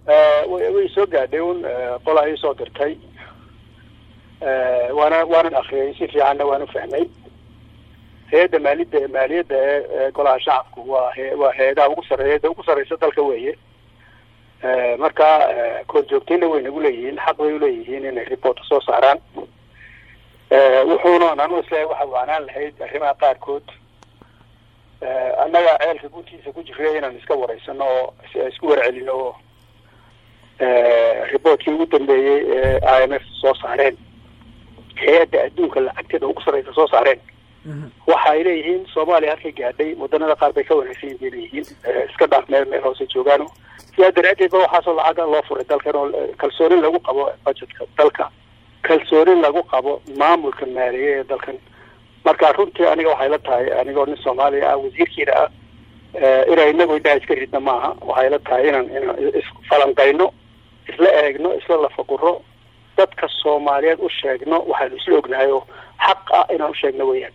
way soo gaadhay un qolaa ii soo dirtay waana waanan akriyay si fiicanna waan ufahmay hay-adda maalida maaliyadda ee golaha shacabku waa waa hay-adaha ugu sarreeya hay-adda ugu sarreysa dalka weeye marka korjoogtayna way nagu leeyihiin xaq bay uleeyihiin inay report soo saaraan wuxuuna anu isleeyahay waxa waanaan lahayd arrimaha qaarkood annaga ceelka guntiisa ku jira inaan iska wareysano oo isku warcelino oo reportkii ugu dambeeyey ee i m f soo saareen hay-adda adduunka lacagteeda ugu sarreysa soo saareen waxa ay leeyihiin soomaaliya halkay gaadhay wadanada qaar bay ka wanaagsan yihin bay leeyihiin iska dhaaf meel meel hoose joogaano sidaa daraadeed ba waxaasoo lacaga loo furay dalkan oo kalsoonin lagu qabo budgetka dalka kalsoonin lagu qabo maamulka maaliye ee dalkan marka runtii aniga waxay la tahay anigoo nin soomaaliya ah wasiirkiina ah inaan inagu indhaha iska ridna maaha waxay la tahay inaan inaan isfalanqayno isla eegno isla lafaguro dadka soomaaliyeed u sheegno waxaanu isla ognahay oo xaq ah inaan u sheegno weeyaan